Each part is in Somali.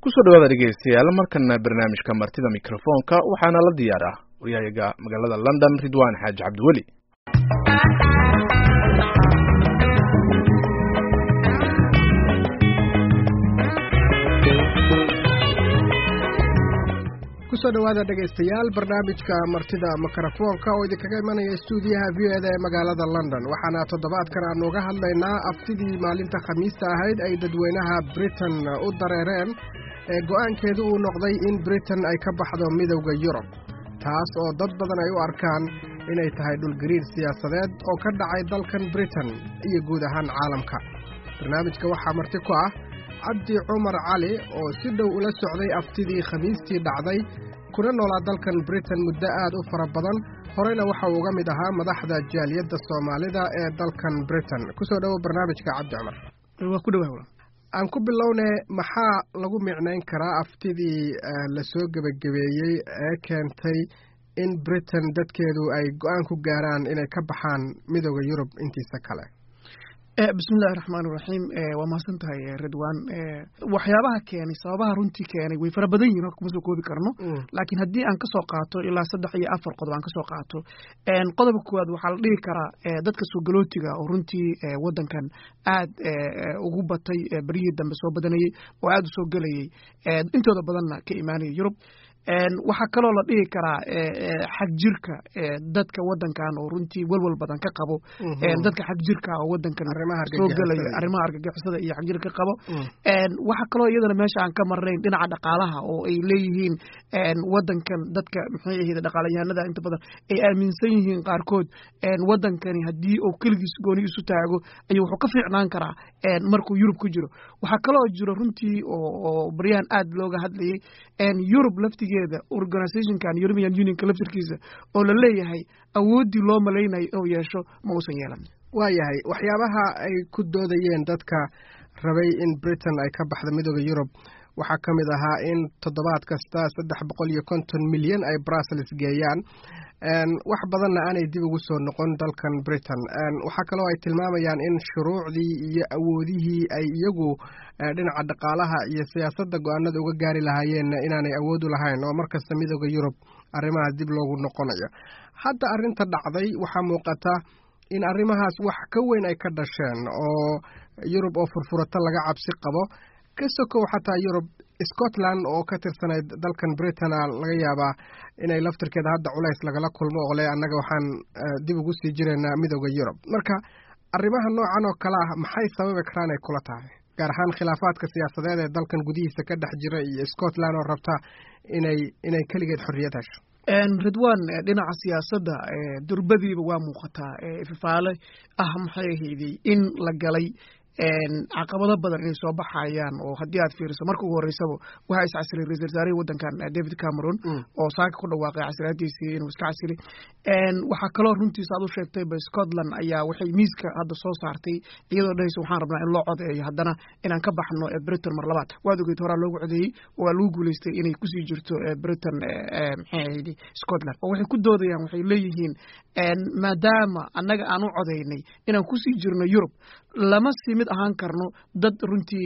kusoo dhawaada dhegeystayaal markana barnaamijka martida mikrofoonka waxaana la diyaar ah waryahayaga magaalada london ridwan xaaji cabdiweli kusoo dhawaada dhegaystayaal barnaamijka martida mikrofoonka oo idinkaga imanaya stuudiyaha v o eda ee magaalada london waxaana toddobaadkan aanu uga hadlaynaa aftidii maalinta khamiista ahayd ay dadweynaha britain u dareereen ee go-aankeedu uu noqday in britain ay ka baxdo midowda yurub taas oo dad badan ay u arkaan inay tahay dhulgariir siyaasadeed oo ka dhacay dalkan britain iyo guud ahaan caalamka barnaamijka waxaa marti ku ah cabdi cumar cali oo si dhow ula socday aftidii khamiistii dhacday kuna noolaa dalkan britain muddo aad u fara badan horeyna waxa uu uga mid ahaa madaxda jaaliyadda soomaalida ee dalkan britain kusoo dhowo barnaamijka cabdi cumar waa ku dhawaa aan ku bilowne maxaa lagu micnayn karaa aftidii lasoo gebagabeeyey ee keentay in britain dadkeedu ay go-aan ku gaaraan inay ka baxaan midooda yurub intiisa kale bismillahi raxmaan iraxiim waa mahadsan tahay ridwan waxyaabaha keenay sababaha runtii keenay way fara badan yihin kuma soo koobi karno laakiin haddii aan kasoo qaato ilaa saddex iyo afar qodob aan kasoo qaato qodobka koowaad waxaa la dhihi karaa dadka soo galootiga oo runtii wadankan aad ugu batay beryihii dambe soo badanayey oo aad u soo gelayey intooda badanna ka imaanaya yurub waxaa kaloo la dhihi karaa xag jirka dadka wadankan oo runtii welwel badan ka qabo dadka xag jirka oo wadankan soo gelaya arrimaha argagixisada iyo xag jirka ka qabo waxaa kaloo iyadana meesha aan ka marnayn dhinaca dhaqaalaha oo ay leeyihiin wadankan dadka maxay ahayd dhaqaalayahanada inta badan ay aaminsan yihiin qaarkood wadankani haddii uu keligiis gooni isu taago ayuu wuxuu ka fiicnaan karaa markuu yurub ku jiro waxaa kaloo jiro runtii oo baryahan aad looga hadlayay yurub laftigeeda organizationkan european unionka laftirkiisa oo la leeyahay awooddii loo malaynayo inuu yeesho ma uusan yeelan waayahay waxyaabaha ay ku doodayeen dadka rabay in britain ay ka baxdo midooda yurub waxaa ka mid ahaa in toddobaad kasta saddex boqol iyo konton milyan ay brussels geeyaan wax badanna aanay dib ugu soo noqon dalkan britain waxaa kaloo ay tilmaamayaan in shuruucdii iyo awoodihii ay iyagu dhinaca dhaqaalaha iyo siyaasadda go-aanada uga gaari lahaayeenna inaanay awood u lahayn oo markasta midooda yurub arrimahaas dib loogu noqonayo hadda arrinta dhacday waxaa muuqata in arrimahaas wax ka weyn ay ka dhasheen oo yurub oo furfurata laga cabsi qabo ka sokow xataa yurub scotland oo ka tirsanayd dalkan britain laga yaabaa inay laftirkeeda hadda culays lagala kulmo oo le annaga waxaan dib ugu sii jiraynaa midooda yurub marka arrimaha noocan oo kale ah maxay sababi karaan ay kula tahay gaar ahaan khilaafaadka siyaasadeed ee dalkan gudihiisa ka dhex jira iyo scotland oo rabta inay inay keligeed xorriyad hesho ridwan dhinaca siyaasadda durbadiiba waa muuqataa ifafaale ah maxay ahayday in la galay caqabado badan inay soo baxayaan oo haddii aad fiiriso marka ugu horreysaba waxaa is casilay ra-isul wasaarihii waddankan david cameron oo saaka ku dhawaaqay casiraadiisii inuu iska casilay waxaa kaloo runtiisa aad u sheegtayba scotland ayaa waxay miiska hadda soo saartay iyadoo dhahaysa waxaan rabnaa in loo codeeyo haddana inaan ka baxno britain mar labaad waad ogeyd horaa loogu codeeyey waa lagu guuleystay inay kusii jirto britain maxay ahayd scotland oo waxay ku doodayaan waxay leeyihiin maadaama annaga aan u codeynay inaan kusii jirno yurub lama sii mid ahaan karno dad runtii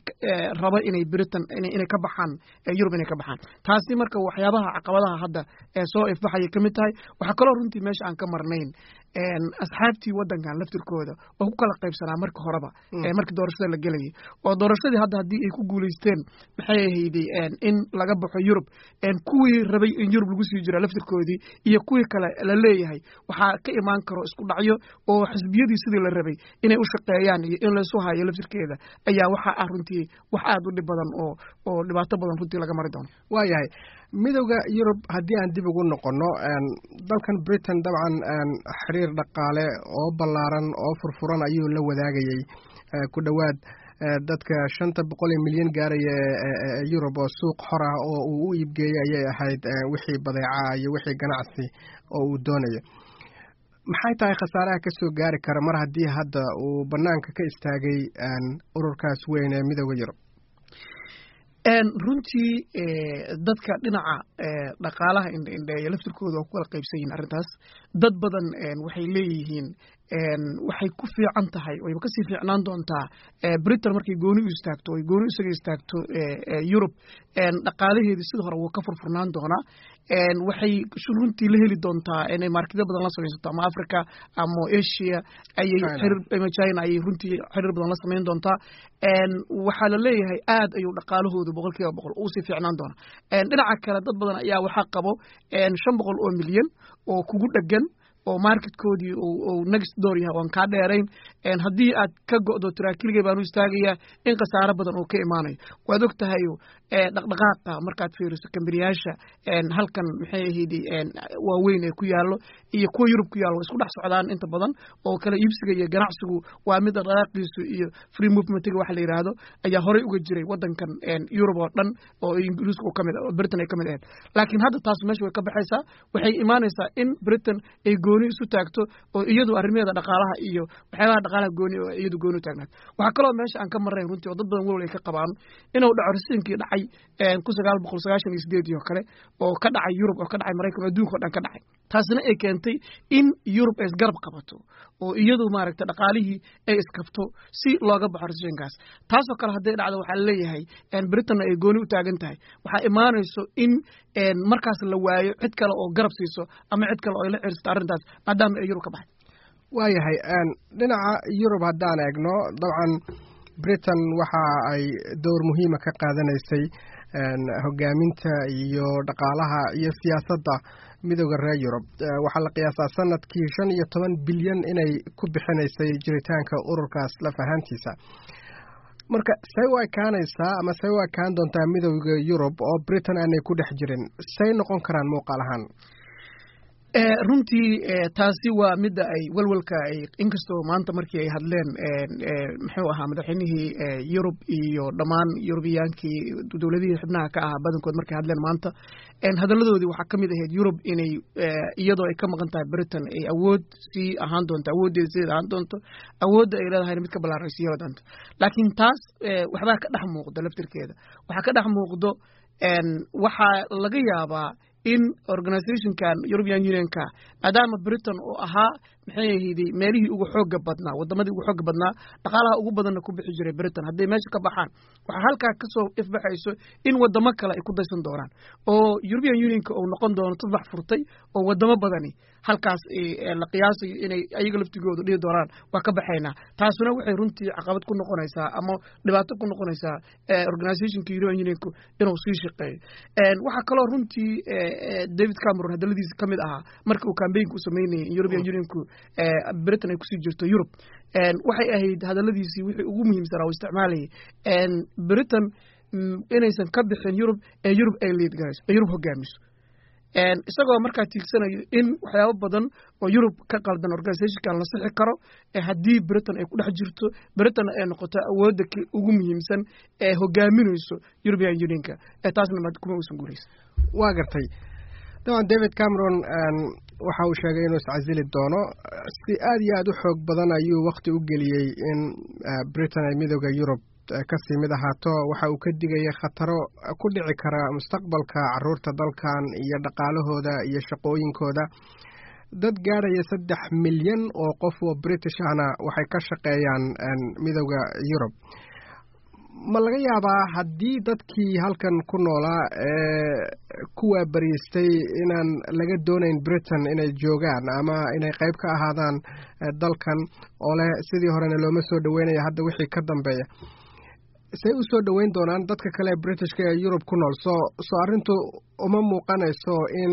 raba inay britain inay ka baxaan yurub inay ka baxaan taasi marka waxyaabaha caqabadaha hadda soo ifbaxayay ka mid tahay waxaa kaloo runtii meesha aan ka marnayn asxaabtii wadankan laftirkooda oo ku kala qaybsanaa marka horeba markii doorashada la gelayay oo doorashadii hadda haddii ay ku guulaysteen maxay ahayday in laga baxo yurub kuwii rabay in yurub lagu sii jira laftirkoodii iyo kuwii kale la leeyahay waxaa ka imaan karo isku dhacyo oo xisbiyadii sidii la rabay inay u shaqeeyaan iyo in laysu hayo laftirkeeda ayaa waxaa ah runtii wax aad u dhib badan oo oo dhibaato badan runtii laga mari doono waayahay midowda yurub haddii aan dib ugu noqonno dalkan britain dabcan xiriir dhaqaale oo ballaaran oo furfuran ayuu la wadaagayey ku dhowaad dadka shanta boqol ee milyan gaaraya ee yurub oo suuq xor ah oo uu u iibgeeyey ayay ahayd wixii badeeca iyo wixii ganacsi oo uu doonayo maxay tahay khasaaraha ka soo gaari kara mar haddii hadda uu bannaanka ka istaagay ururkaas weyn ee midowda yurub runtii dadka dhinaca dhaqaalaha indhaindheeya laftirkooda waa ku kala qaybsan yihin arrintaas dad badan waxay leeyihiin waxay ku fiican tahay wayba kasii fiicnaan doontaa britain markay gooni u istaagto ay gooni isaga istaagto yurub dhaqaalaheedii sida hore wuu ka furfurnaan doonaa waxay runtii la heli doontaa inay marketyo badan la samaysato ama africa ama asia ayay ama china ayay runtii xiriir badan la samayn doontaa waxaa la leeyahay aad ayuu dhaqaalahoodu boqol kiiba boqol uusii fiicnaan doonaa dhinaca kale dad badan ayaa waxaa qabo shan boqol oo milyan oo kugu dhegan oo marketkoodii uu next door yahay oan kaa dheerayn haddii aad ka go'do taraakiligay baanu istaagayaa in khasaaro badan oo ka imaanayo waad og tahayo dhaqdhaqaaqa markaad fiiriso kambaniyaasha halkan maxay ahayd waaweyn ee ku yaallo iyo kuwa yurub ku yaallo isku dhex socdaan inta badan oo kala iibsiga iyo ganacsigu waa mid dhaqdhaqaaqiisu iyo free movementiga waxa la yidhaahdo ayaa horey uga jiray waddankan yurub oo dhan oo ingiriiska uu kamid oo britain ay ka mid ahayd laakiin hadda taas meesha way ka baxaysaa waxay imaanaysaa in britain ay gooni isu taagto oo iyadu arrimaheeda dhaqaalaha iyo waxyaabaha dhaqaalaha gooni oo iyadu gooni u taagnaat waxaa kaloo meesha aan ka marnayn runtii oo dad badan walwal ay ka qabaan inuu dhaco rasiinkii dhacay kun sagaal boqol sagaashan iyo sideedii oo kale oo ka dhacay yurub oo ka dhacay maraykan oo adduunka o dhan ka dhacay taasina ay keentay in yurub ay isgarab qabato oo iyadu maaragtay dhaqaalihii ay iskabto si looga baxo rasiinkaas taasoo kale hadday dhacdo waxaa laleeyahay britanna ay gooni u taagan tahay waxaa imaanayso in markaas la waayo cid kale oo garab siiso ama cid kale oo ay la cirsato arrintaas maadaama ay yurub ka baxay waayahay dhinaca yurub haddaan eegno dabcan britain waxa ay dowr muhiima ka qaadanaysay hogaaminta iyo dhaqaalaha iyo siyaasadda midooda reer yurub waxaa la qiyaasaa sanadkii shan iyo toban bilyan inay ku bixinaysay jiritaanka ururkaas laf ahaantiisa marka say u ekaanaysaa ama say u ekaan doontaa midooda yurub oo britain aanay ku dhex jirin say noqon karaan muuqaal ahaan runtii taasi waa midda ay walwalka ay inkastoo maanta markii ay hadleen muxuu ahaa madaxweynihii yurub iyo dhammaan yurubiyaankii dowladihii xubnaha ka ahaa badankood markay hadleen maanta hadalladoodii waxaa ka mid ahayd yurub inay iyadoo ay ka maqan tahay britain ay awood sii ahaan doonto awooddeeda sideed ahaan doonto awoodda ay leedahayna mid ka ballaaran sii heli doonto laakiin taas waxbaa ka dhex muuqdo laftirkeeda waxaa ka dhex muuqdo waxaa laga yaabaa in organizationkan european unionka maadaama britain oo ahaa maxay ahayday meelihii ugu xooga badnaa wadamadii ugu xooga badnaa dhaqaalaha ugu badanna ku bixi jiray britain hadday meesha ka baxaan waxaa halkaa kasoo ifbaxayso in wadamo kale ay ku daysan doonaan oo european unionka uu noqon doono tudbax furtay oo wadamo badani halkaas la qiyaasayo inay ayaga laftigoodu dhihi doonaan waa ka baxaynaa taasuna waxay runtii caqabad ku noqonaysaa ama dhibaato ku noqonaysaa organizationka european unionku inuu sii shaqeeyo waxaa kaloo runtii david cameron hadaladiisa ka mid ahaa marka uu cambaynka u sameynayay in european unionku britain ay kusii jirto yurub waxay ahayd hadaladiisii wixii ugu muhiimsanaa uu isticmaalayay britain inaysan ka bixin yurub ee yurub ay liid garayso ee yurub hogaamiso isagoo markaa tiigsanayo in waxyaabo badan oo yurub ka qaldan organizationkan la sixi karo haddii britain ay ku dhex jirto britain ay noqoto awoodda ugu muhiimsan ee hogaaminayso european unionka taasna kuma uusan guuraysa waa gartay daban david cameron waxa uu sheegay inuu iscasili doono si aad iyo aad u xoog badan ayuu wakti u geliyey in britain ay midooda yurub kasii mid ahaato waxa uu ka digaya khataro ku dhici kara mustaqbalka caruurta dalkan iyo dhaqaalahooda iyo shaqooyinkooda dad gaadhaya saddex milyan oo qof oo british ahna waxay ka shaqeeyaan midooda yurub ma laga yaabaa haddii dadkii halkan ku noolaa ee kuwaa bariistay inaan laga doonayn britain inay joogaan ama inay qayb ka ahaadaan dalkan oo leh sidii horena looma soo dhaweynaya hadda wixii ka dambeeya say u soo dhoweyn doonaan dadka kale ee britishka ee yurub ku nool soo soo arrintu uma muuqanayso in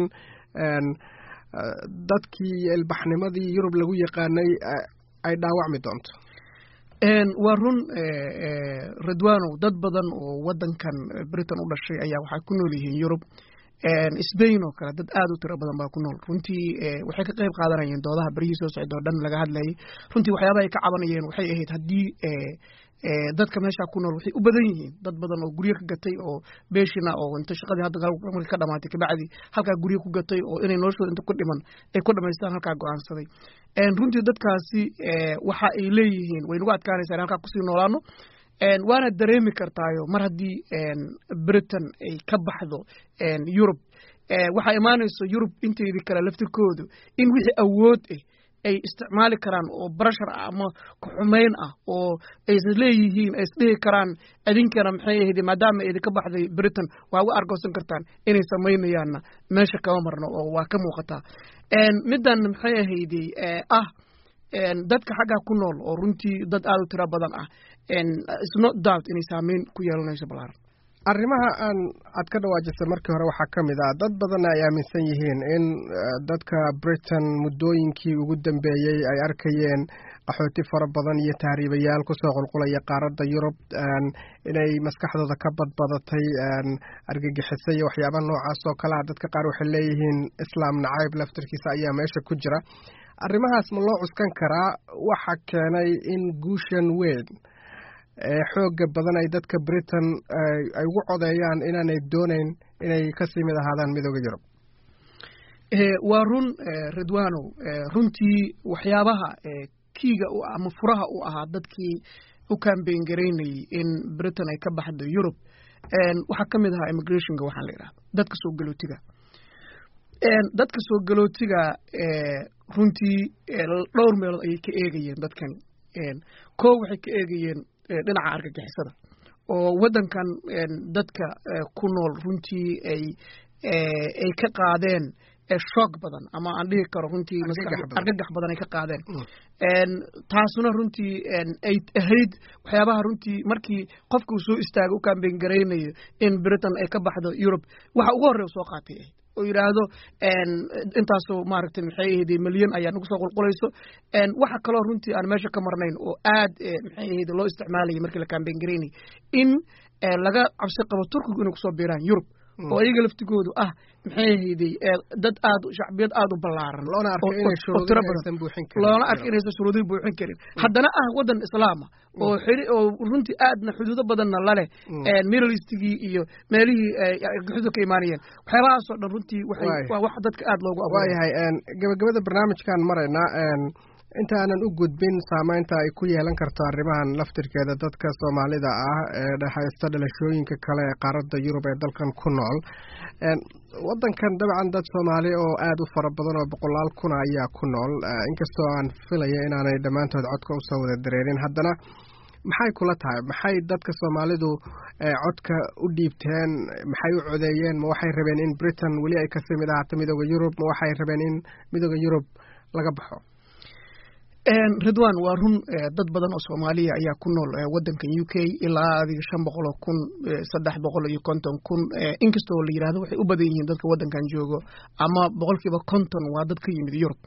dadkii iyo ilbaxnimadii yurub lagu yaqaanay ay dhaawacmi doonto waa run ridwanow dad badan oo waddankan britain u dhashay ayaa waxay ku nool yihiin yurub sbain oo kale dad aad u tiro badan baa ku nool runtii waxay ka qayb qaadanayeen doodaha beryihii soo socda oo dhan laga hadlayay runtii waxyaabaha ay ka cabanayeen waxay ahayd haddii dadka meeshaa ku nool waxay u badan yihiin dad badan oo guryo ka gatay oo beeshina oo inta shaqadii hadda markii ka dhamaatay kabacdi halkaa guryo ku gatay oo inay noloshooda inta ku dhiman ay ku dhamaystaan halkaa go'aansaday runtii dadkaasi waxa ay leeyihiin way nagu adkaanaysaa in halkaa kusii noolaano waana dareemi kartaayo mar haddii britain ay ka baxdo yurub waxaa imaanayso yurub inteydii kale laftirkoodu in wixii awood ah ay isticmaali karaan oo barashar ah ama kuxumayn ah oo ay leeyihiin ay isdhihi karaan idinkana maxay ahayde maadaama idinka baxday britain waa uga argoosan kartaan inay samaynayaanna meesha kama marno oo waa ka muuqataa middan maxay ahayde ah dadka xaggaa ku nool oo runtii dad aad u tiro badan ah isno doubt inay saameyn ku yeelanayso balaaran arrimaha aan aad ka dhawaajisay markii hore waxaa ka mid ah dad badanna ay aaminsan yihiin in dadka britain muddooyinkii ugu dambeeyey ay arkayeen qaxooti fara badan iyo tahriibayaal kusoo qulqulaya qaaradda yurub inay maskaxdooda ka badbadatay argagixisa iyo waxyaabaha noocaas oo kale ah dadka qaar waxay leeyihiin islaam nacayb laftarkiisa ayaa meesha ku jira arrimahaas ma loo cuskan karaa waxa keenay in guushan weyn ee xooga badan ay dadka britain ay ugu codeeyaan inaanay doonayn inay kasii mid ahaadaan midooda yurub waa run ridwanow runtii waxyaabaha kiiga u ama furaha u ahaa dadkii u kambeyn garaynayay in britain ay ka baxdo yurub waxaa ka mid ahaa immigrationka waxaa la yidhaha dadka soo galootiga dadka soo galootiga runtii dhowr meelood ayay ka eegayeen dadkani koo waxay ka eegayeen dhinaca argagixisada oo waddankan dadka ku nool runtii ay ay ka qaadeen shoog badan ama aan dhihi karo runtii argagax badan ay ka qaadeen taasuna runtii ay ahayd waxyaabaha runtii markii qofka uu soo istaaga u kambeyn garaynayo in britain ay ka baxdo yurub waxa ugu horreya soo qaatay ahayd oo yidhaahdo intaasoo maaragtay maxay ahayde milyan ayaa nagu soo qulqulayso waxa kaloo runtii aan meesha ka marnayn oo aad maxay ahayde loo isticmaalayay markii la kambeyn garaynayay in laga cabsi qabo turkigu inay kusoo biiraan yurub oo iyaga laftigoodu ah maxay ahayday dad aad shacbiyad aad u ballaaran oo tiro badan loona arka inaysan shuruudihii buuxin karin haddana ah waddan islaama oo xiri oo runtii aadna xuduudo badanna laleh middle eastigii iyo meelihii xuduudo ka imaanayeen waxyaabahaasoo dhan runtii waxay waa wax dadka aad loogu waayahay gabagabada barnaamijkan maraynaa intaanan u gudbin saameynta ay ku yeelan karto arrimahan laftirkeeda dadka soomaalida ah ee dhexaysta dhalashooyinka kale ee qaaradda yurub ee dalkan ku nool waddankan dabcan dad soomaali oo aada u fara badan oo boqolaal kuna ayaa ku nool inkastoo aan filaya inaanay dhammaantood codka usoo wada dareerin haddana maxay kula tahay maxay dadka soomaalidu codka u dhiibteen maxay u codeeyeen ma waxay rabeen in britain weli ay kasii mid ahaato midooda yurub ma waxay rabeen in midooda yurub laga baxo ridwan waa run dad badan oo soomaaliya ayaa ku nool waddankan u k ilaa adiga shan boqol oo kun saddex boqol iyo konton kun inkastoo la yidhahdo waxay u badan yihiin dadka waddankan joogo ama boqolkiiba konton waa dad ka yimid yurub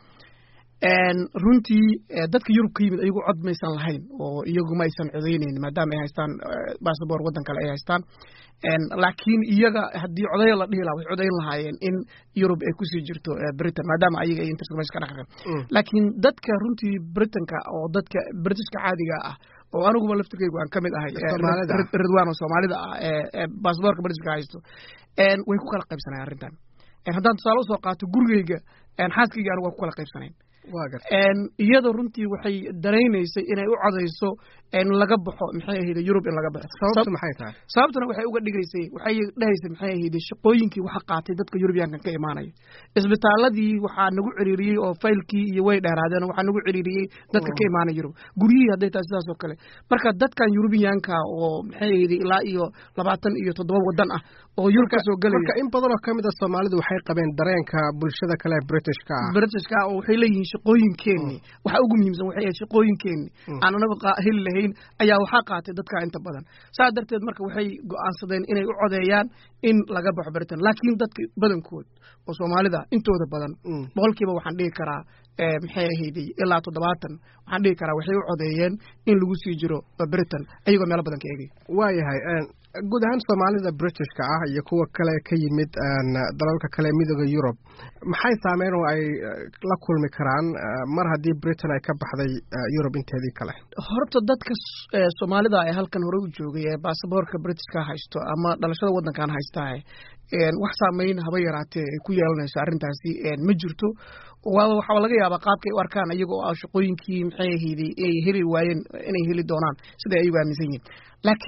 runtii dadka yurub ka yimid ayagu cod maysan lahayn oo iyagu ma aysan codeyneyn maadaama ay haystaan bassabor waddan kale ay haystaan laakiin iyaga haddii codaya la dhihi laha way codayn lahaayeen in yurub ay kusii jirto britain maadaama ayaga ay interest meesha ka dhaqaqeen laakiin dadka runtii britanka oo dadka britishka caadiga ah oo aniguba laftirkeygu aan ka mid ahay ridwan oo soomaalida ah ee basaborka britishka haysto way ku kala qaybsanayen arrintan haddaan tusaale usoo qaato gurigeyga xaaskayga anigu waa ku kala qaybsanayn iyada runtii waxay daraynaysay inay u codayso laga baxo maxay ahayde yurub in laga baxo sababtu maxay tahay sababtuna waxay uga dhigaysay waxay dhahaysay maxay ahayde shaqooyinkii waxa qaatay dadka yurubiyaankan ka imaanaya isbitaaladii waxaa nagu ciriiriyey oo faylkii iyo way dheeraadeen waxaa nagu ciriiriyey dadka ka imaanaya yurub guryihii hadday tahay sidaas oo kale marka dadkan yurubiyaanka oo maxay ahayde ilaa iyo labaatan iyo toddoba waddan ah oo yurub kasoo gelaya marka in badan oo kamid a soomaalidu waxay qabeen dareenka bulshada kale britishka ah britishka ah oo waxay leeyihiin shaqooyinkeenni waxa ugu muhiimsan waxay ahayd shaqooyinkeenni aan anaga heli lahayn ayaa waxaa qaatay dadka inta badan saas darteed marka waxay go'aansadeen inay u codeeyaan in laga baxo britain laakiin dadka badankood oo soomaalida intooda badan boqolkiiba waxaan dhihi karaa maxay ahayday ilaa toddobaatan waxaan dhihi karaa waxay u codeeyeen in lagu sii jiro britain ayagoo meelo badan ka eegay waayahay guud ahaan soomaalida britishka ah iyo kuwa kale ka yimid dalalka kale midooda yurub maxay saameyn oo ay la kulmi karaan mar haddii britain ay ka baxday yurub inteedii kale horta dadka soomaalida ee halkan hore u joogay ee baasaboorka britishka haysto ama dhalashada waddankan haystaa wax saameyn haba yaraatee ay ku yeelanayso arrintaasi ma jirto waxaa laga yaabaa qaabkay u arkaan iyagoo ah shaqooyinkii maxay ahayday ay heli waayeen inay heli doonaan siday ayagu aaminsan yihin laakiin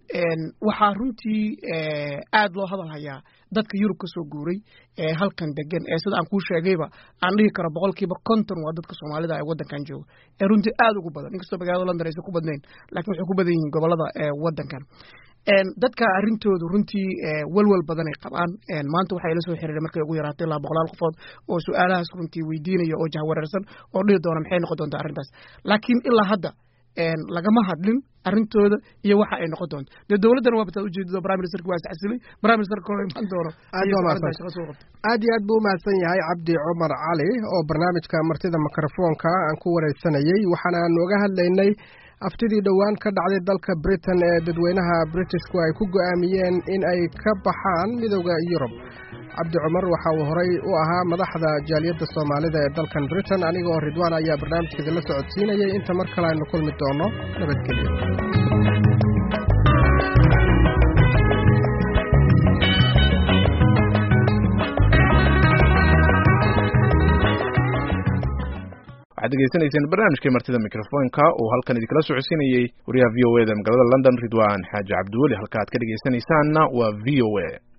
waxaa runtii aad loo hadal hayaa dadka yurub ka soo guuray ee halkan degan ee sida aan kuu sheegayba aan dhihi karo boqolkiiba konton waa dadka soomaalida ee waddankan jooga ee runtii aad ugu badan inkastoo magaalada london aysan ku badnayn lakin waxay ku badan yihiin gobolada waddankan dadka arrintoodu runtii welwel badanay qabaan maanta waxay la soo xiriiray markay ugu yaraatay ilaa boqolaal qofood oo su-aalahaas runtii weydiinaya oo jahwareersan oo dhihi doona maxay noqon doontaa arrintaas laakiin ilaa hadda lagama hadlin arrintooda iyo waxa ay noqon doonto dee dowladdana waa bataa ujeedado prime ministerka waa iscasilay prime ministerka hore imaan doono aad iyo aad buu umahadsan yahay cabdi cumar cali oo barnaamijka martida mikrofoonka aan ku wareysanayey waxaana nooga hadlaynay aftidii dhowaan ka dhacday dalka britain ee dadweynaha britishku ay ku go'aamiyeen in ay ka baxaan midooda yurub cabdi cumar waxa uu horay u ahaa madaxda jaaliyadda soomaalida ee dalkan britain anigoo ridwaan ayaa barnaamijka idinla socodsiinayay inta mar kale aynu kulmi doono nabadgelyo waxaad degeysanayseen barnaamijkii martida mikrofoonka uu halkan idinkala socodsiinayey wariyaha v o e da magaalada london ridwan xaaji cabdiweli halka aad ka dhegeysanaysaanna waa v o a